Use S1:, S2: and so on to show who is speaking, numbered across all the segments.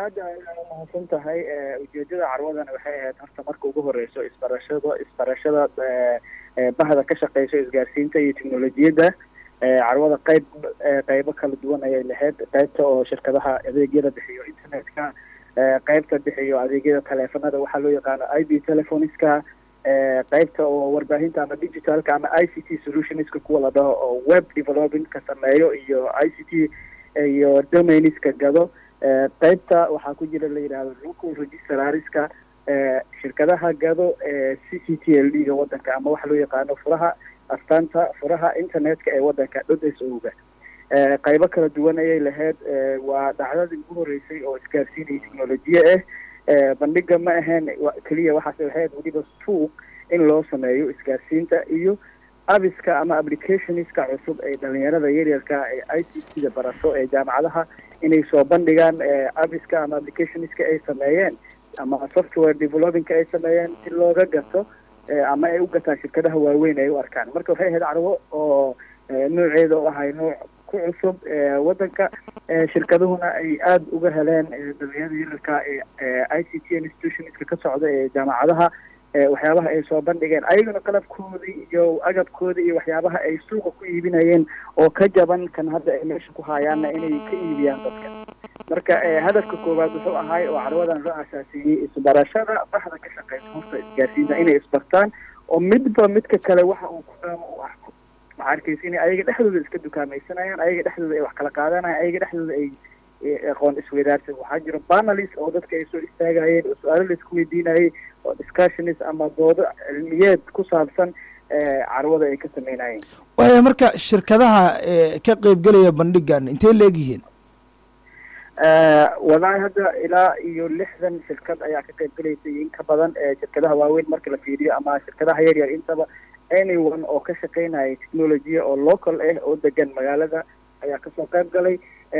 S1: aad umahadsan tahay ujeedada carwadan waxay ahayd horta marka ugu horeyso isbarashada isbarashada bahda ka shaqeyso isgaarsiinta iyo technolojiyadda carwada qeyb qeybo kala duwan ayay lahayd qeybta oo shirkadaha adeegyada bixiyo internetka qeybta bixiyo adeegyada taleefanada waxaa loo yaqaano i b telephoniska qeybta oo warbaahinta ama digitalka ama i c t solutionska kuwa la dhaho oo web developingka sameeyo iyo i c t iyo domainiska gado qeybta waxaa ku jira la yidhahdo local registrariska shirkadaha gado c c t l d ga wadanka ama waxa loo yaqaano furaha astaanta furaha internetka ee wadanka dhods oga qeybo kala duwan ayay lahayd waa dhacdadii ugu horeysay oo isgaarsiinaya technolojiya ah bandhiga ma ahayn keliya waxaas ahayd weliba suuq in loo sameeyo isgaarsiinta iyo abiska ama applicationska cusub ee dhalinyarada yaryarka ee i c c da barato ee jaamacadaha inay soo bandhigaan abiska ama applicationska ay sameeyeen ama software developingka ay sameeyeen si looga gato ama ay u gataan shirkadaha waaweyn ay u arkaan marka waxay ahayd carwo oo nooceeda u ahay nooc ku cusub wadanka shirkaduhuna ay aada uga heleen dhalinyarada yaryarka ee i c t institutionska ka socda ee jaamacadaha waxyaabaha ay soo bandhigeen ayagana qalabkoodii iyo agabkoodii iyo waxyaabaha ay suuqa ku iibinayeen oo ka jaban kan hadda ay meesha ku haayaanna inay ka iibiyaan dadka marka hadafka koowaad wuxuu ahay oo carwadan loo asaasiyey isbarashada baxda ka shaqeysa horta isgaarsiinta inay isbartaan oo midba midka kale waxa uu ku dhaamo u arko waxaa arkaysa inay ayaga dhexdooda iska dukaamaysanayaan ayaga dhexdooda ay wax kala qaadanayaan ayaga dhexdooda ay aqoon isweydaarsan waxaa jiro panelist oo dadka ay soo istaagayeen oo su-aalo la isku weydiinayay oo discussionist ama doodo cilmiyeed ku saabsan carwada ay ka sameynayeen
S2: waaya marka shirkadaha ka qeybgelaya bandhigan intay leegyihiin
S1: walahi hadda ilaa iyo lixdan shirkad ayaa ka qeyb gelaysa iyo in ka badan shirkadaha waaweyn marka la fiiriyo ama shirkadaha yar yar intaba anyone oo ka shaqeynaya technology oo local ah oo degan magaalada ayaa kasoo qeyb galay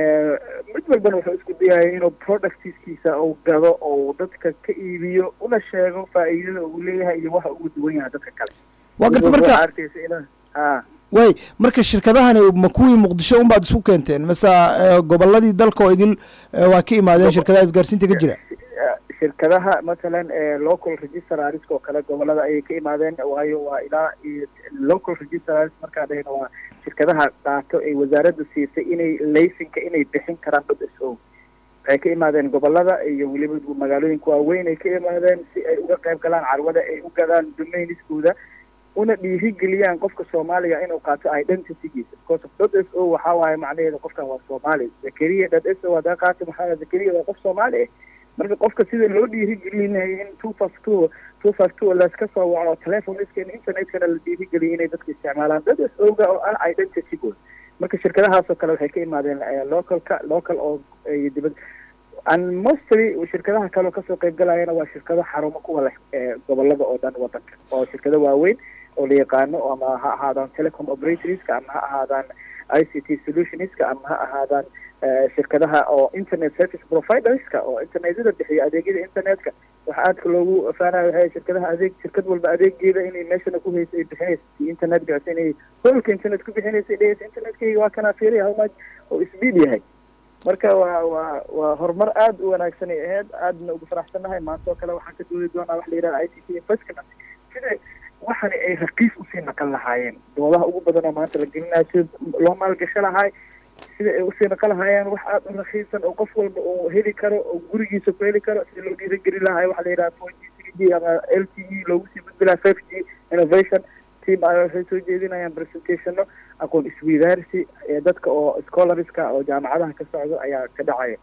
S1: mid walbana wuxuu isku dayaya inuu productiskiisa uu gado oo dadka ka iibiyo una sheego faa'iidada uu leeyahay iyo waxa ugu duwan yahay dadka kale
S2: waa garta marka
S1: arkaysa ina a
S2: way marka shirkadahani ma kuwii muqdisho unbaad isku keenteen mase goboladii dalka oo idil waa ka imaadeen shirkadaha isgaarsiinta ka jira
S1: shirkadaha mathalan local registrarisk oo kale gobolada ayay ka imaadeen waayo waa ilaa local registrars markaa dhahayna waa shirkadaha qaato ay wasaaradda siisay inay laysinka inay bixin karaan dad s o waxay ka imaadeen gobolada iyo weliba magaalooyinka waaweyn ay ka imaadeen si ay uga qayb galaan carwada ay u gadaan domainiskooda una dhiirigeliyaan qofka soomaaliga inuu qaato identitygiisa because of dad s o waxaa waaye macnaheeda qofkan waa soomaali zakariya dad s o hadaa qaato maxaa zakariya waa qof soomaali ah marka qofka sida loo dhiirigelinayay in two fast two two fast two laska soo waco telephoniska in internetkana la dhiirigeliyo inay dadka isticmaalaan dad s oga oo ah identitygood marka shirkadahaasoo kale waxay ka imaadeen localka local oo dibad and mostly shirkadaha kaleo kasoo qeyb galayana waa shirkado xarumo kuwa leh gobolada oo dhan wadanka oo shirkado waaweyn oo la yaqaano ama ha ahaadaan telecom operatorska ama ha ahaadaan i c t solutionska ama ha ahaadaan shirkadaha oo internet service providerska oo internetyada bixiya adeegyada internetka waxa aadka loogu faanayo waxay shirkadaha adeeg shirkad walba adeegeeda inay meeshana ku haysa ay bixinaysa si internet gaas inay holka internet ku bixinaysa dhehaysa internetkayga waa kanaa fiiriya how much oo speed yahay marka waa waa waa horumar aada u wanaagsan ay ahayd aadna ugu faraxsannahay maanta oo kale waxaan ka doodi doonaa waxa la yidhaha i c t investment sida waxani ay raqiis usii naqan lahaayeen doodaha ugu badan oo maanta la gelinayo sida loo maalgasho lahaay sida ay usii naqan lahaayeen wax aada u rakiisan oo qof walba uu heli karo oo gurigiisa ku heli karo sida loo dhiirageli lahaay waxa la yidhaha four g three g ama l t e loogu sii gudbi lahaa five g innovation team ay waxay soo jeedinayaan presentationo aqoon isweydaarsi ee dadka oo scholarska oo jaamacadaha ka socdo ayaa ka dhacaya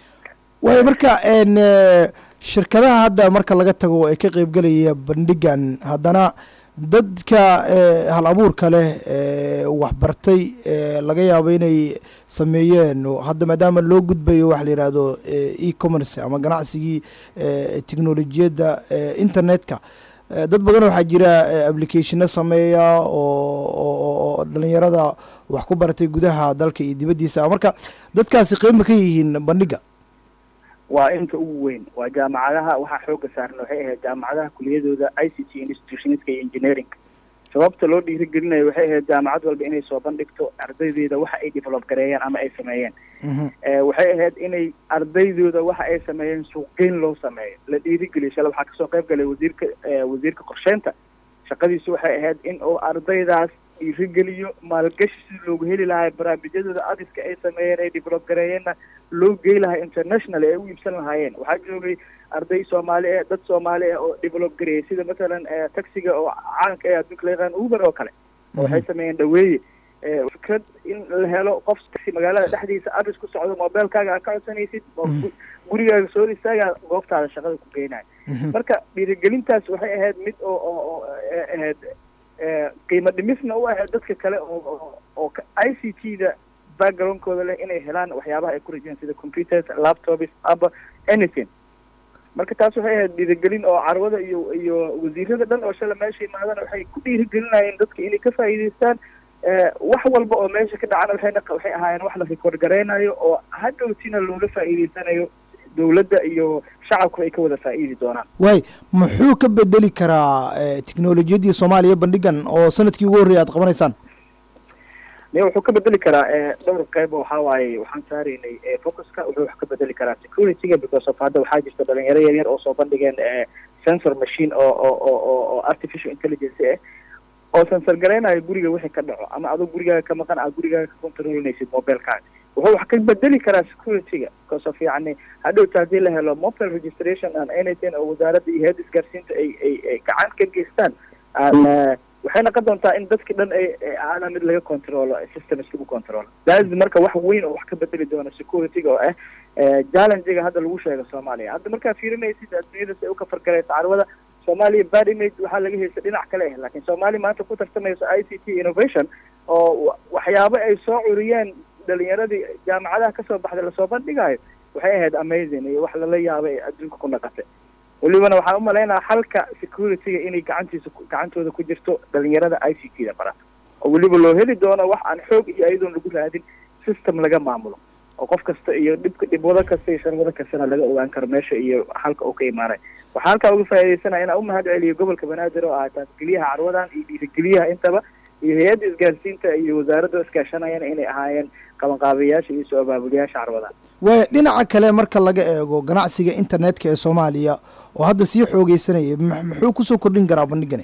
S2: waayo marka shirkadaha hadda marka laga tago ee ka qeybgelaya bandhigan haddana dadka hal abuurka leh waxbartay laga yaabo inay sameeyeen hadda maadaama loo gudbayo waxa la yihahdo e commerce ama ganacsigii technolojiyadda internetka dad badan waxaa jira applicationo sameeya oo dhalinyarada wax ku baratay gudaha dalka iyo dibaddiisa marka dadkaasi qeyma ka yihiin bandhiga
S1: waa inta ugu weyn waa jaamacadaha waxaa xooga saaran waxay ahayd jaamacadaha kuliyadooda i c t institutionska iyo engineering sababta loo dhiirigelinayo waxay ahayd jaamacad walba inay soo bandhigto ardaydeeda waxa ay develop gareeyeen ama ay sameeyeen waxay ahayd inay ardaydooda waxa ay sameeyeen suuqgeyn loo sameeyo la dhiirigeliyo shala waxaa kasoo qayb galay wasiirka wasiirka qorsheynta shaqadiisu waxay ahayd in uu ardaydaas dhiirigeliyo maalgashi si loogu heli lahaa barnaamijyadooda adiska ay sameeyeen ay develop gareeyeenna loo gey lahaa international ay u iibsan lahaayeen waxaa joogay arday soomaali ah dad soomaali ah oo develop gareeyay sida mathalan taxiga oo caanka ee adduunka la yaqaan uber oo kale waxay sameeyeen dhaweeye fikrad in la helo qof taxi magaalada dhexdiisa adis ku socdo mobilkaaga aad ka codsanaysid gurigaaga soo istaagaa goobtaada shaqada ku geynayo marka dhiirigelintaas waxay ahayd mid oo oo ahayd qiimo dhimisna u ahayd dadka kale oo oo i c t da backgroundkooda leh inay helaan waxyaabaha ay ku rajeen sida computers laptops aba anything marka taas waxay ahayd dhiirigelin oo carwada iyo iyo wasiirada dhan oo shala meesha imaadana waxay ku dhiirigelinayeen dadka inay ka faa'iidaystaan wax walba oo meesha ka dhacana waxayna waxay ahaayeen wax la record garaynayo oo hadhowtina loola faa'iidaysanayo dawladda iyo shacabku ay ka wada faa'iidi doonaan
S2: waay muxuu ka bedeli karaa technolojiyaddii soomaaliya bandhigan oo sanadkii ugu horreeyay aad qabanaysaan
S1: niya wuxuu ka bedeli karaa dhowr qayb waxaa waaye waxaan saaraynay focuska wuxuu wax ka bedeli karaa securityga because of hadda waxaa jirta dhalinyaro yaryar oo soo bandhigeen sensor machine oo oo oo oo artificial intelligence ah oo sensor garaynayo guriga wixii ka dhaco ama adoo gurigaaga ka maqan aad gurigaaga ka controlinaysid mobilkaaga wuxuu wax ka bedeli karaa securityga because of yacni hadhowta haddii la helo mobile registration and anything oo wasaaradda iyo head isgaarsiinta ay ay ay gacan ka geystaan waxay noqon doontaa in dadki dhan ay aana mid laga controlo systems lagu controlo daas marka wax weyn oo wax ka bedeli doona securityga oo ah challengiga hadda lagu sheego soomaaliya hadda markaa fiirinaysid adduunyada si ay ukafargaraysa carwada soomaaliya bad image waxaa laga haysta dhinac kale ah laakiin soomaaliya maanta ku tartamayso i c t innovation oo waxyaabo ay soo curiyeen dhalinyaradii jaamacadaha kasoo baxday lasoo bandhigayo waxay ahayd amazing iyo wax lala yaabay ee adduunka ku naqatay welibana waxaan u malaynaya xalka securityga inay gacantiisa gacantooda ku jirto dhalinyarada i c t da barata oo weliba loo heli doono wax aan xoog iyo ayadoon lagu raadin system laga maamulo oo qof kasta iyo dhibka dhibwado kasta iyo sharwado kastana laga ogaan karo meesha iyo halka uu ka imaanay waxaa halkaa uga faaidaysanaya inaan umahad celiyo gobolka banaadir oo ah taasgeliyaha carwadan iyo dhiirigeliyaha intaba iyo hay-adda isgaarsiinta iyo wasaaradda iskaashanayana inay ahaayeen qabanqaabayaasha iyo soo abaabuliyaasha carwadan
S2: waay dhinaca kale marka laga eego ganacsiga internetka ee soomaaliya oo hadda sii xoogeysanaya muxuu kusoo kordhin karaa bandhigani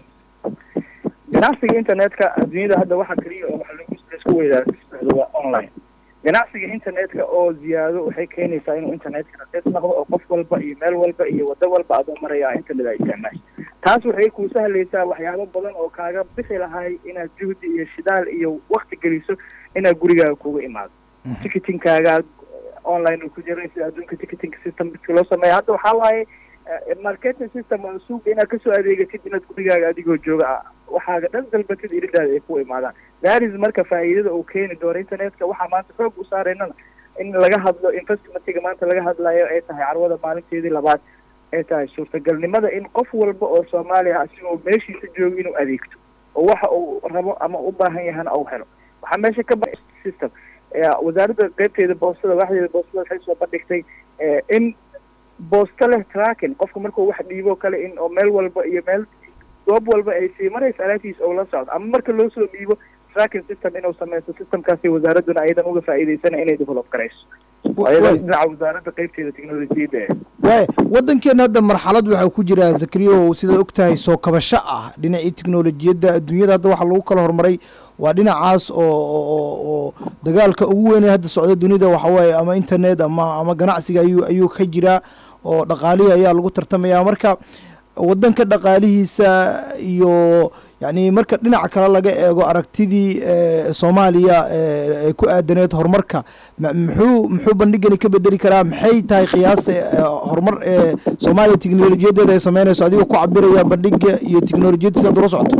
S1: ganacsiga internetka adduunyada hadda waxa keliya oo waxa lagu laisku weydaarado waa online ganacsiga internetka oo ziyaado waxay keenaysaa inuu internetka raqiis noqdo oo qof walba iyo meel walba iyo waddo walba adoo maraya internet ay isticmaasho taas waxay kuu sahlaysaa waxyaabo badan oo kaaga bixi lahay inaad juhdi iyo shidaal iyo wakti geliso inaad gurigaaga kuga imaado ticketingkaaga online uu ku jiray sida adduunka ticketing system midka loo sameeya hadda waxaa waaye marketing system oo suuqa inaad kasoo adeegatid inaad gurigaaga adigoo jooga ah waxaaga dhan dalbatid iridaada ay ku imaadaan daris marka faa'iidada uu keeni doono internetka waxaa maanta xoog u saaraynana in laga hadlo investmentiga maanta laga hadlayo ay tahay carwada maalinteedii labaad ay tahay suurtagalnimada in qof walba oo soomaaliya asigoo meeshiisa jooga inuu adeegto oo waxa uu rabo ama u baahan yahana uu helo waxaa meesha ka ba system wasaaradda qeybteeda boostada waaxdeeda boostada waxay soo bandhigtay in boosto leh tracking qofka markuu wax dhiibo kale in oo meel walba iyo meel goob walba ay sii maraysa alaabtiisa oo la socdo ama marka loo soo dhiibo tracking system inuu sameysto systemkaasi wasaaradduna ayadan uga faa'iidaysana inay develop garayso ayadan dhinaca wasaaradda qeybteeda technolojiyadda
S2: waay waddankeena hadda marxalad waxaa ku jira zakariyo sidaad og tahay soo kabasho ah dhinacii teknolojiyadda adduunyada hadda waxaa lagu kala horumaray waa dhinacaas oo oo dagaalka ugu weynee hadda socda dunida waxa waaye ama internet ama ama ganacsiga ayuu ayuu ka jiraa oo dhaqaalihii ayaa lagu tartamaya marka waddanka dhaqaalihiisa iyo yacni marka dhinaca kale laga eego aragtidii soomaaliya ee ku aadaneed horumarka muxuu muxuu bandhigani ka bedeli karaa maxay tahay qiyaasta horumar ee soomaaliya teknolojiyadeeda ay sameynayso adigoo ku cabiraya bandhiga iyo teknolojiyadda sidaad ula socoto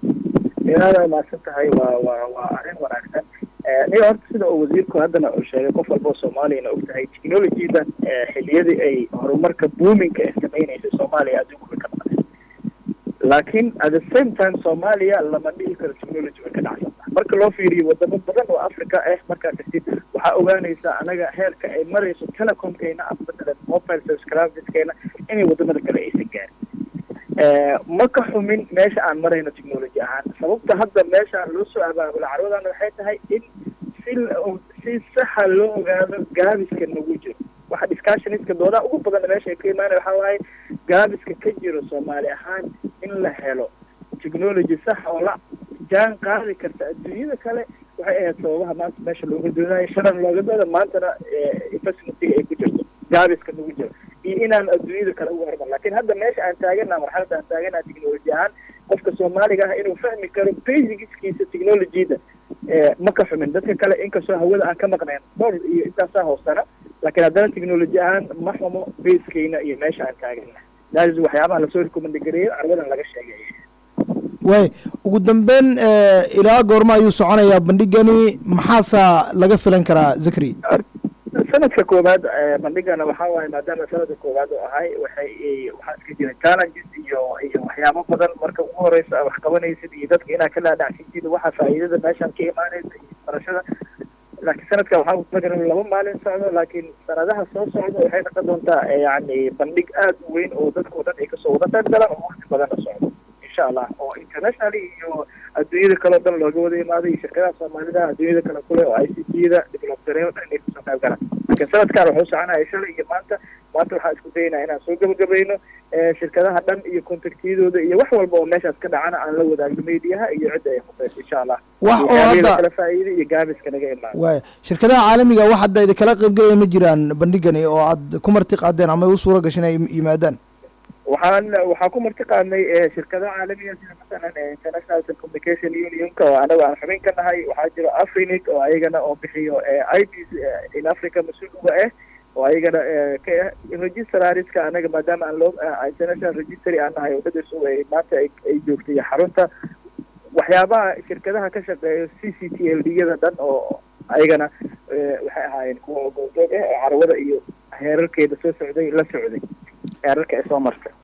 S1: aad aa mahadsan tahay waa waa waa arrin wanaagsan niga horta sida uu wasiirku haddana uu sheegay qof walba oo soomaaliyana og tahay technologyda xiliyadii ay horumarka boominka ee sameynaysa soomaaliya adduunku way ka maqneen laakiin at the same time soomaaliya lama dhihi karo technology way ka dhacsantaha marka loo fiiriyo wadamo badan oo africa ah markaa tagtid waxaa ogaanaysaa anaga heerka ay marayso telecomkeena ama matalan mobile subscriberskeena inay wadamada kale aysan gaarin ma ka xumin meesha aan marayno technology ahaan sababta hadda meeshaan loo soo abaabula carwadan waxay tahay in si si saxa loo ogaado gaabiska nagu jiro waxa discussioniska doodaha ugu badan meesha ay ka imaanaya waxaa waaye gaabiska ka jiro soomaali ahaan in la helo technology sax oo la jaan qaadi karta adduunyada kale waxay ahayd sababaha maanta meesha looga doonayo shalan looga dooda maantana investmentiga ay ku jirto gaabiska nagu jiro iyo inaan adduunyada kale uga hormar lakin hadda meesha aan taagana marxalada aan taagana technology ahaan qofka soomaaliga ah inuu fahmi karo basicskiisa technologyda ma ka xumin dadka kale inkastoo hawada aan ka maqnayn dhowr iyo intaasaa hoosana laakiin haddana technology ahaan ma xumo baskeyna iyo meesha aan taagana daas waxyaabaha lasoo rekomandgareeyo carwadan laga sheegay
S2: way ugu dambeyn ilaa goorma ayuu soconayaa bandhigani maxaasa laga filan karaa zakri
S1: sanadka koowaad bandhigana waxaa waaye maadaama sanadka koowaad oo ahay waxay waxaa iska jira challenges iyo iyo waxyaabo badan marka ugu horeysa wax qabanaysid iyo dadka inaad ka laadhacsisid waxa faa'iidada meeshaan ka imaanaysa iyo barashada laakiin sanadka waxaa kutagan inuu laba maalin socdo laakiin sanadaha soo socda waxay noqon doontaa yani bandhig aad u weyn oo dadka o dhan ay kasoo wada qayb galaan oo waqti badanna socdo insha allah oo internationally iyo adduunyada kale o dhan looga wada imaado iyo shirkadaha soomaalida adduunyada kale kule oo i c t da develop gareyn o dhan inay kasoo qayb galaan laakiin sanadkan wuxuu soconaya shalay iyo maanta maanta waxaan isku daynaa inaan soo gabagabayno shirkadaha dhan iyo contactyadooda iyo wax walba oo meeshaas ka dhacana aan la wadaagno mediaha iyo cidda ay khusayso insha allah
S2: wax oo hadda
S1: kala faa'iida iyo gaabiska naga imaan
S2: waay shirkadaha caalamiga wax hadda idinkala qaybgelaya ma jiraan bandhigani oo aad ku marti qaadeen ama u suura gashin ay yimaadaan
S1: waxaan waxaa ku marti qaadnay shirkadaha caalamiga sida masalan international telecommunication unionka oo anaga aan xubin ka nahay waxaa jiro afrinic oo ayagana oo bixiyo i b in africa mas-uul uga ah oo ayagana ka ah registrariska anaga maadaama aan loo international registry aan nahay wadadasu ay maanta ay joogtay xarunta waxyaabaha shirkadaha ka shaqeeyo c c t l d yada dhan oo ayagana waxay ahaayeen kuwa goobjoog ah oo carwada iyo heerarkeeda soo socday la socday heerarka ay soo martay